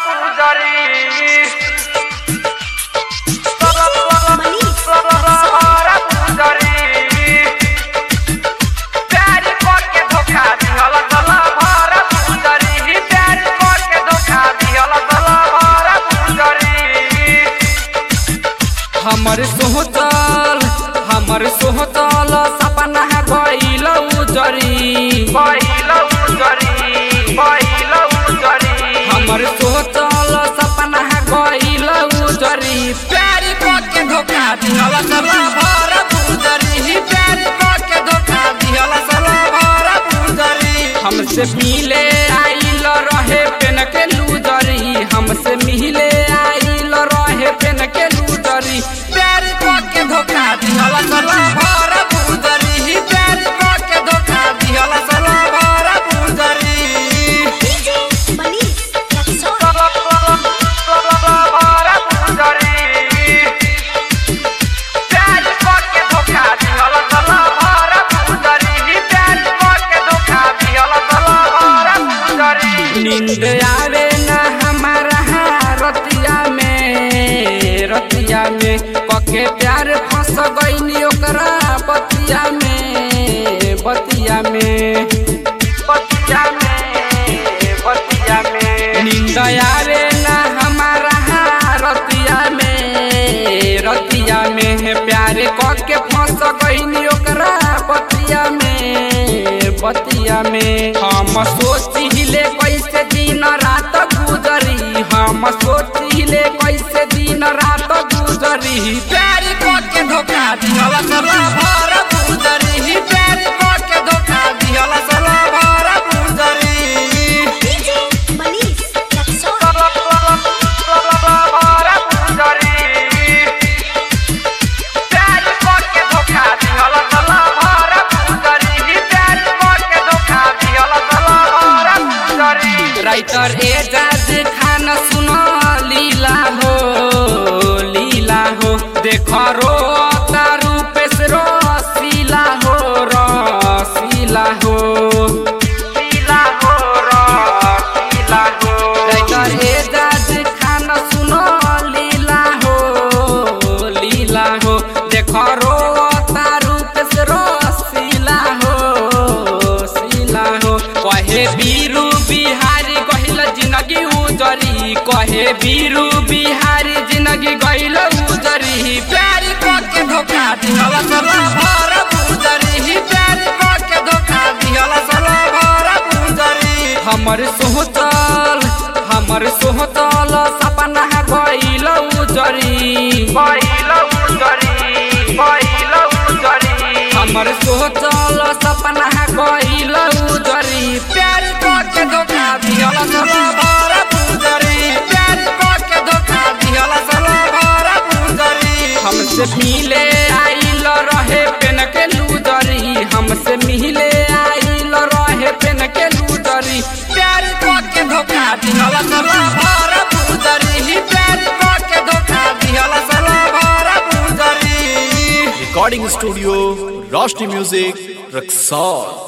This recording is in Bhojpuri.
हमर सोहतल हमर सोहतल सपना है गइल उजरी गइल उजरी गइल उजरी हमर सोहतल सपना है गइल उजरी प्यार के धोखा दिहल सला भर उजरी प्यार के धोखा दिहल सला भर उजरी हमसे मिले आइल रहे पेन के लूजरी हमसे मिले आइल रहे पेन के लूजरी प्यार के धोखा दिहल सला भर उजरी प्यार के धोखा दिहल सला भर उजरी DJ Manish Jackson. भर उजरी प्यार के धोखा दिहल सला भर उजरी प्यार के धोखा दिहल सला भर उजरी नींद आवे न हमारा रतिया में रतिया में पके प्यार फंस गईनी ओकरा बतिया में बतिया में बतिया में बतिया में नींद आवे न हमारा रतिया में रतिया में प्यार के फंस गईनी ओकरा बतिया में बतिया में हम सोचिले कैसे दिन रात गुजरी हम सोचिले कैसे दिन रात गुजरी प्यार के धोखा दिहल सला भर गुजरी प्यार के धोखा दिहल सला भर गुजरी DJ Manish Jackson. भर उजरी प्यार के धोखा दिहल सला भर उजरी प्यार के धोखा दिहल सला भर उजरी राइटर एजाज खान सुन लीला हो लीला हो देख रो तारू पेश रसीला हो रसीला हो पीला हो पीला हो राइटर एजाज खान सुन लीला हो लीला हो देख रो तारू पेश रसीला हो सीला हो कहे बीरू बिहारी गहिल जिंदगी उजरी कहे बीरू बिहारी जिंदगी गहिल उजरी प्यार के धोखा दिहल सला भर उजरी प्यार के धोखा दिहल सला भर उजरी हमर सोहतल हमर सोहतल सपना है गइल उजरी गइल उजरी गइल उजरी हमर सोचल सपना है गइल उजरी प्यार के धोखा दिहल सला भर उजरी प्यार के धोखा दिहल सला भर उजरी हमसे मिले आइल रहे पेन के लूजरी हमसे मिले आइल रहे पेन के लूजरी प्यार के धोखा दिहल सला भर उजरी प्यार के धोखा दिहल सला भर उजरी recording studio Roshni music Raxaul